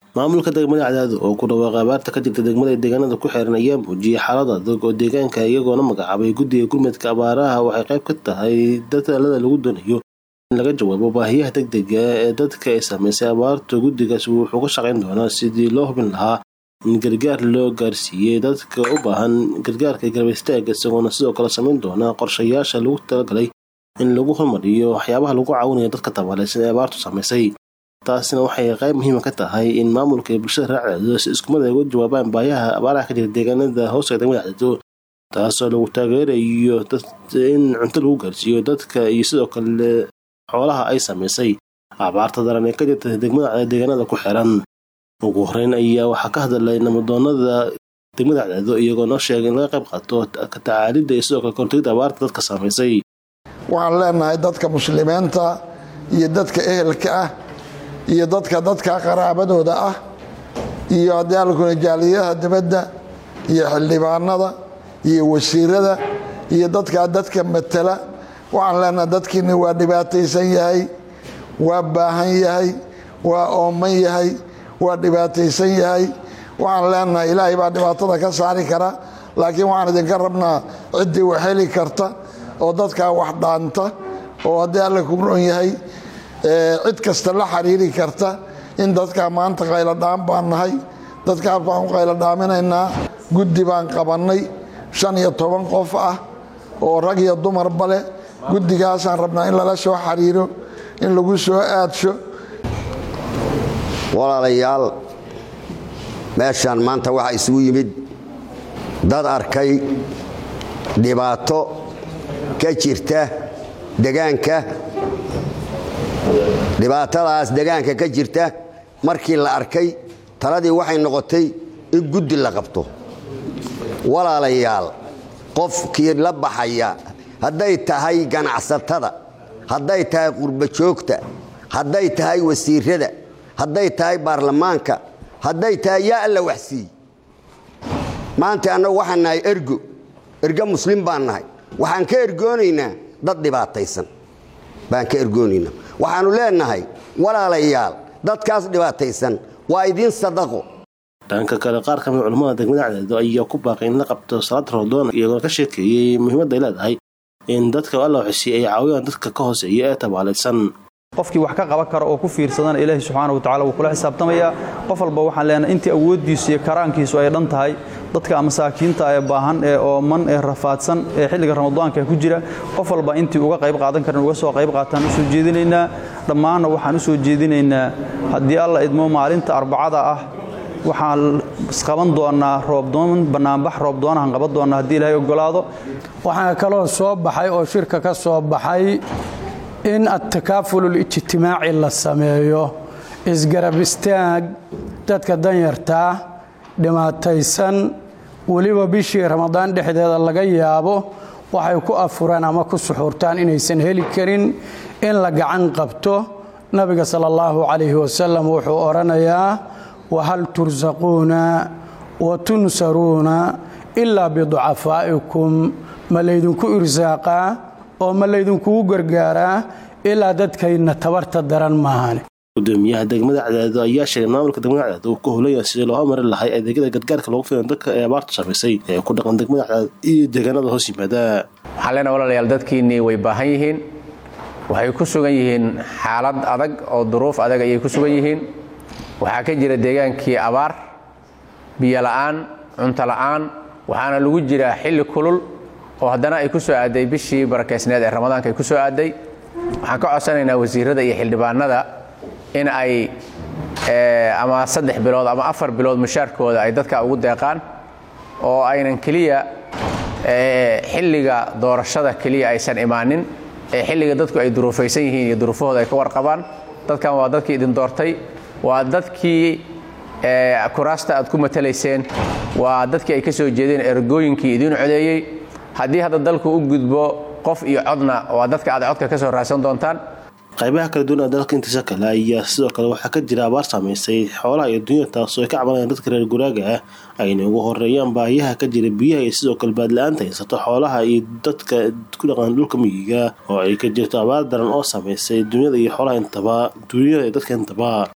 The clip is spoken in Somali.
maamulka degmada cadaado oo ku dhawaaqay abaarta ka jirta degmada deegaanada ku xeeran ayaa muujiyay xaalad adag oo deegaanka iyagoona magacaabay guddiga gurmadka abaaraha waxay qayb ka tahay dadaalada lagu doonayo in laga jawaabo baahiyaha degdega ee dadka ay saameysay abaarta guddigaas wuxuu ka shaqayn doonaa sidii loo hubin lahaa in gargaar loo gaarsiiyey dadka u baahan gargaarka garba istaaga isagoona sidoo kale samayn doona qorshayaasha lagu talagalay in lagu hormariyo waxyaabaha lagu caawinayo dadka tabaalaysan ee abaartu saameysay taasina waxay qayb muhiima ka tahay in maamulka iyo bulshada raacdeedo si iskumada ay uga jawaabaan baayaha abaaraha ka jira deegaanada hooska degmada cadaado taasoo lagu taageerayo in cunto lagu gaarsiiyo dadka iyo sidoo kale xoolaha ay saameysay abaarta daran ee ka jirta degmada deegaanada ku xiran ugu horeyn ayaa waxaa ka hadalay namadoonada degmada cadaado iyagoo noo sheegay in laga qayb qaato ka tacaalidda iyo sidoo kale kortagida abaarta dadka saameysay waxaan leenahay dadka muslimiinta iyo dadka ehelka ah iyo dadka dadka qaraabadooda ah iyo haddii alkuna jaaliyadaha dibadda iyo xildhibaanada iyo wasiirada iyo dadkaa dadka matala waxaan leenahay dadkiini waa dhibaataysan yahay waa baahan yahay waa ooman yahay waa dhibaataysan yahay waxaan leenahay ilaahay baa dhibaatada ka saari kara laakiin waxaan idinka rabnaa ciddii wax heli karta oo dadkaa wax dhaanta oo haddii alla ku ron yahay cid kasta la xiriiri karta in dadkaa maanta qayladhaan baan nahay dadkaas baan u qayladhaaminaynaa guddi baan qabannay shan iyo toban qof ah oo rag iyo dumarba leh guddigaasaan rabnaa in lala soo xiriiro in lagu soo aadsho walaalayaal meeshaan maanta waxaa isugu yimid dad arkay dhibaato ka jirta degaanka dhibaatadaas degaanka ka jirta markii la arkay taladii waxay noqotay in guddi la qabto walaalayaal qofkii la baxaya hadday tahay ganacsatada hadday tahay qurbajoogta hadday tahay wasiirada hadday tahay baarlamaanka hadday tahay yaa alla waxsiiy maanta annagu waxaan nahay ergo ergo muslim baan nahay waxaan ka ergoonaynaa dad dhibaataysan baan ka ergoonaynaa waxaannu leenahay walaalayaal dadkaas dhibaataysan waa idiin sadaqo dhanka kale qaar kamid culammada degmada cadaado ayaa ku baaqay in la qabto salaad rodoon iyagoona ka sheekeeyey muhiimadda ay leedahay in dadka alla waxisiiy ay caawiyaan dadka ka hooseeya ee tabaalaysan qofkii wax ka qaban kara oo ku fiirsadana ilaahi subxaana wa tacala wuu kula xisaabtamayaa qof walba waxaan leenahay intii awooddiisu iyo karaankiisu ay dhan tahay dadka masaakiinta ee baahan ee ooman ee rafaadsan ee xilliga ramadaanka ku jira qof walba intii uga qayb qaadan karan uga soo qayb qaataan u soo jeedinaynaa dhammaanna waxaan u soo jeedinaynaa haddii alla idmo maalinta arbacada ah waxaan qaban doonaa roobdoon bannaanbax roobdoonahan qaban doonaa haddii ilaahay ogolaado waxaa kaloo soo baxay oo shirka ka soo baxay in atakaafululijtimaaci la sameeyo isgarab istaag dadka danyartaa dhimaataysan weliba bishii ramadaan dhexdeeda laga yaabo waxay ku afuraan ama ku suxuurtaan inaysan heli karin in la gacan qabto nabiga sala allahu calayhi wasalam wuxuu odhanayaa wahal tursaquuna wa tunsaruuna ilaa biducafaa'ikum ma laydinku irsaaqaa oo ma laydinkugu gargaaraa ilaa dadkayna tabarta daran maahane gudoomiyaha degmada cadaado ayaa sheegay maamulka degmada cadaado uu ka hulaya sidii loo mari lahay adeegyada gargaarka loogu filan dadka ee abaartu samaysay ee ku dhaqan degmada cadaado iyo deegaanada hoos yimaada waxaan leenahay walaalayaal dadkiinnii way baahan yihiin waxay ku sugan yihiin xaalad adag oo duruuf adag ayay ku sugan yihiin waxaa ka jira deegaankii abaar biyo la'aan cunto la'aan waxaana lagu jiraa xilli kulul oo haddana ay ku soo aaday bishii barakaysneed ee ramadaanka ay ku soo aaday waxaan ka codsanaynaa wasiirada iyo xildhibaanada in ay ama saddex bilood ama afar bilood mushaarkooda ay dadka ugu deeqaan oo aynan keliya xilliga doorashada keliya aysan imaanin ee xilliga dadku ay duruufaysan yihiin iyo duruufahooda ay ka warqabaan dadkan waa dadkii idin doortay waa dadkii kuraasta aad ku matalayseen waa dadkii ay ka soo jeedeen ergooyinkii idiin codeeyey haddii hadda dalku u gudbo qof iyo codna waa dadka aad codka ka soo raadsan doontaan qaybaha kala duwan ee dalka intiisa kale ayaa sidoo kale waxaa ka jira abaar saamaysay xoolaha iyo dunya taasoo ay ka cabanayaan dadka reer guraaga ah ayna ugu horeeyaan baahiyaha ka jira biyaha iyo sidoo kale baadla-aanta haysato xoolaha iyo dadka ku dhaqan dhulka miyiga oo ay ka jirto abaar daran oo saamaysay dunyada iyo xoolaha intaba dunyada iyo dadka intaba